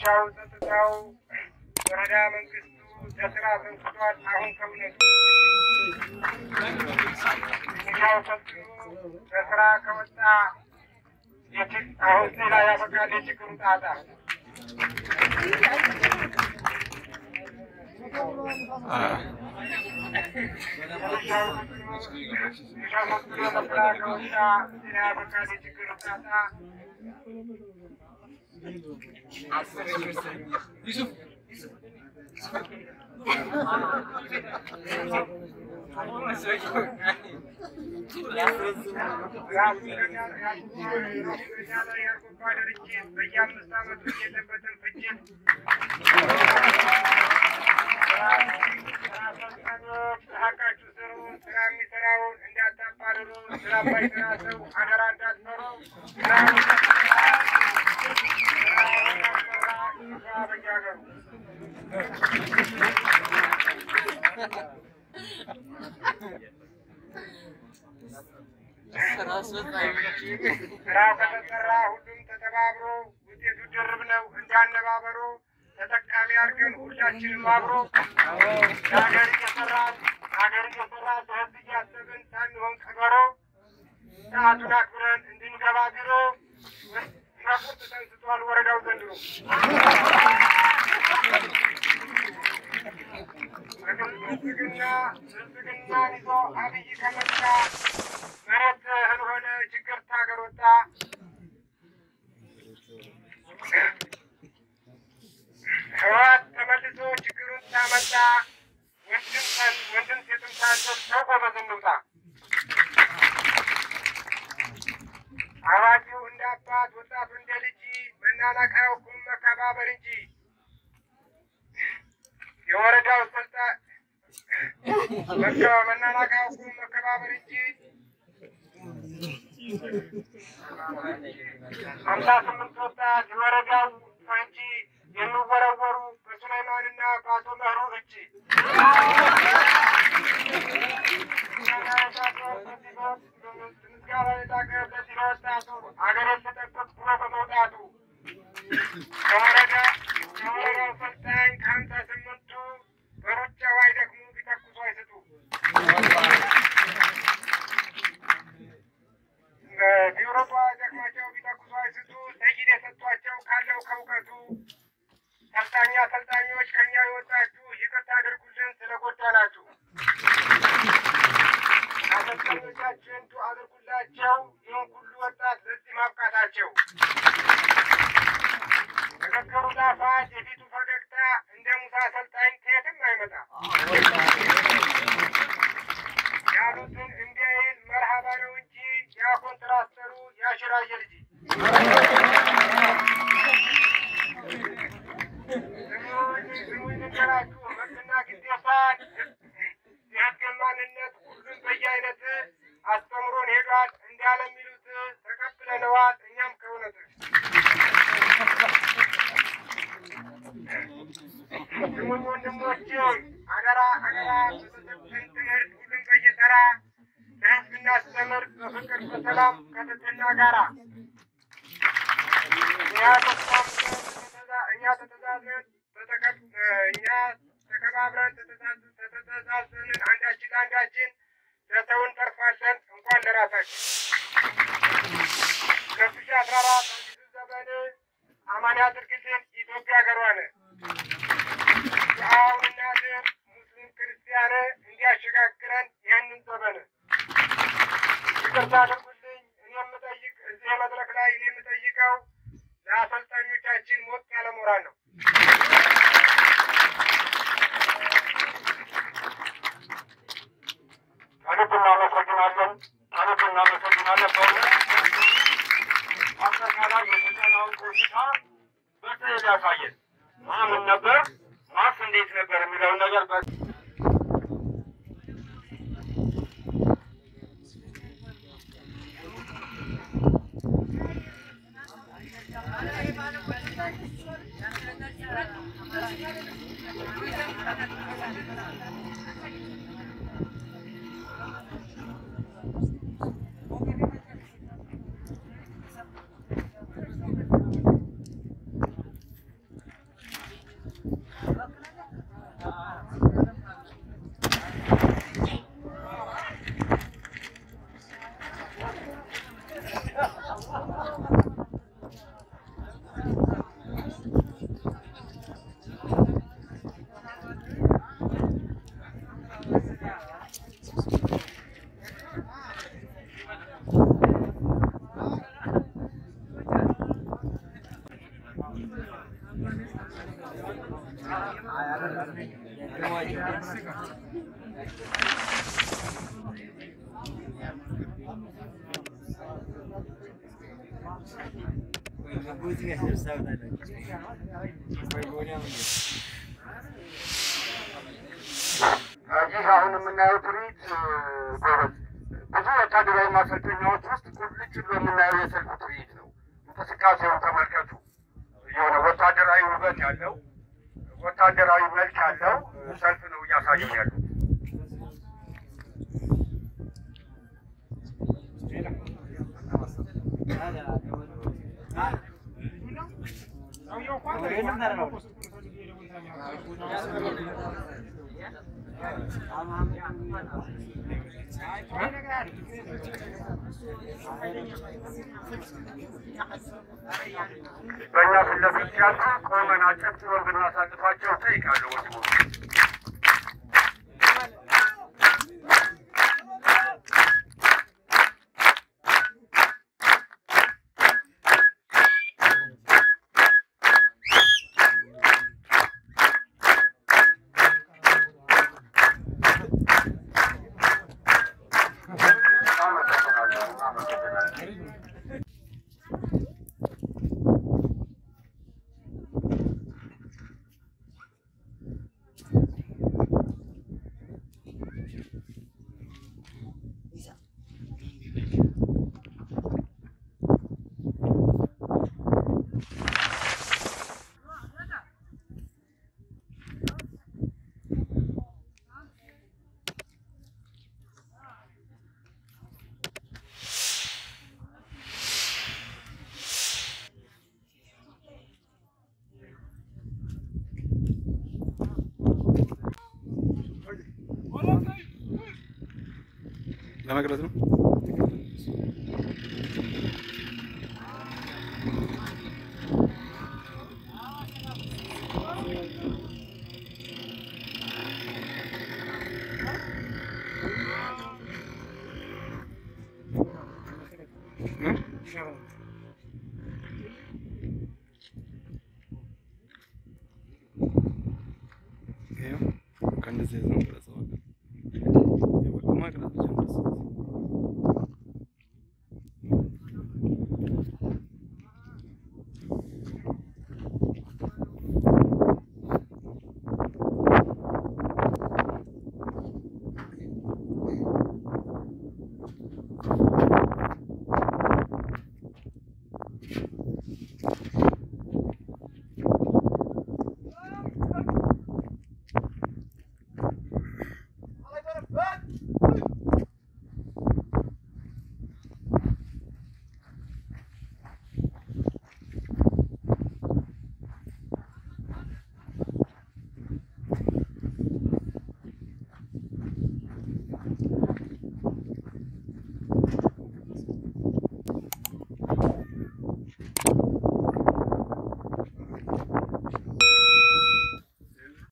ሚሊሻው፣ ጸጥታው፣ ወረዳ መንግስቱ ለስራ ሰንስቷል። አሁን ከእውነቱ ሚሊሻው ሰልጥኖ ለስራ ከወጣ የችግ አሁን ሌላ ያበቃል የችግሩ ጣጣ በየአምስት ዓመቱ የለበትን ፍጅት ሀቃችሁ ስሩ። ስራ የሚሰራውን እንዳታባርሩ። ስራ ባይሰራ ሰው አደራ እንዳትመሩ። ስራ በያገሩ ስራው ከተሰራ ሁሉም ተተባብሮ ውጤቱ ድርብ ነው እንዳነባበሩ ተጠቃሚ አድርገን ሁላችንም አብሮ ለሀገር እየሰራን ሀገር እየሰራን ለሕዝብ እያሰብን ሳንሆን ቀበሮ ሰዓቱን አክብረን እንድንገባ ቢሮ ቁርጥ ተንስቷል ወረዳው ዘንድሮ ብልጽግና ብልጽግናን ይዞ አብይ ከመጣ መሬት እህል ሆነ ችግር ታገር ወጣ ህወሓት ተመልሶ ችግሩን ሳመጣ ወንድም ሰን ወንድም ሴትም ሳንሰብ ሰው ጎበዝ እንውጣ። አዋቂው እንደ አባት ወጣቱ እንደ ልጅ መናናቅ አያውቁም መከባበር እንጂ የወረዳው ስልጣን መናናቅ አያውቁም መከባበር እንጂ ሀምሳ ስምንት ወጣት የወረዳው ፈንጂ የሚወረወሩ በሱላይማንና በአቶ መህሩ እጅ ምስጋና የላቀ ለዚህ ለወጣቱ አገርን ልጠብቅ ብሎ በመውጣቱ ከወረዳ ከወረዳው ሰልጣኝ ከሀምሳ ስምንቱ በሩጫው አይደክሙ ቢተኩሱ አይስጡ ቢሮጧ አይደክማቸው ቢተኩሱ አይስጡ ሰይድ የሰጧቸው ካለው ከእውቀቱ ሰልጣኛ ሰልጣኞች ከኛ የወጣችሁ ይቅርታ አድርጉልን ስለጎዳናችሁ። አሰልጣኞቻችን ዱ አድርጉላቸው ይህን ሁሉ ወጣት ለዚህ ማብቃታቸው። ንግግሩ ጣፋጭ የፊቱ ፈገግታ እንደ ሙሳ አሰልጣኝ ከየትም አይመጣ ያሉትን እንዲያይል መርሃባ ነው እንጂ ያ ኮንትራክተሩ ያሽራየ ልጅ ስሙኝ ልንገራችሁ መብትና ግዴታን የህግን ማንነት ሁሉም በየአይነት አስተምሮን ሄዷል እንዳለ የሚሉት ተቀብለነዋል እኛም ከእውነት ስሙኝ ወንድሞቼ አደራ አደራ በተሰጠን ትምህርት ሁሉም በየተራ ለህዝብ እናስተምር በፍቅር በሰላም ከትህትና ጋራ እኛ ተስማምተን እኛ ተተዛዝነን እኛ ተከባብረን ተተዛዝነን አንዳችን ለአንዳችን ለሰው እንተርፋለን እንኳን ለራሳችን። ሁለት ሺህ አስራ አራት አዲሱ ዘመን አማን ያድርግልን ኢትዮጵያ ሀገሯን የአሁንና ሙስሊም ክርስቲያን እንዲያሸጋግረን ይህንን ዘመን ይቅርታ አድርጉልኝ። እኔ የምጠይቅ እዚህ መድረክ ላይ እኔ የምጠይቀው ለአሰልጣኞቻችን ሞቅ ያለ ሞራል ነው። ከልብ እናመሰግናለን። ከልብ እናመሰግናለን። በእውነት አጠቃላይ የስልጠናውን ቆይታ በስዕል ያሳየን ማምን ነበር ማስ እንዴት ነበር የሚለውን ነገር በ ይህ አሁን የምናየው ትርኢት ጎበዝ ብዙ ወታደራዊ ማሰልጠኛዎች ውስጥ ቁልጭ ብሎ የምናየው የሰልፍ ትርኢት ነው። እንቅስቃሴውን ተመልከቱ። የሆነ ወታደራዊ ውበት ያለው ወታደራዊ መልክ ያለው ሰልፍ ነው እያሳዩ ያሉት። በእኛ ፊት ለፊት ሲያልፉ ቆመን አጨብጭበን ብናሳልፋቸው እጠይቃለሁ ወንድሞች። አመሰግናለሁ። አመሰግናለሁ። ለመቅረጽ ነው። ይኸው ከእንደዚህ ነው ቅረጸው። የበቁማ ቅረጽ ብቻ ነው።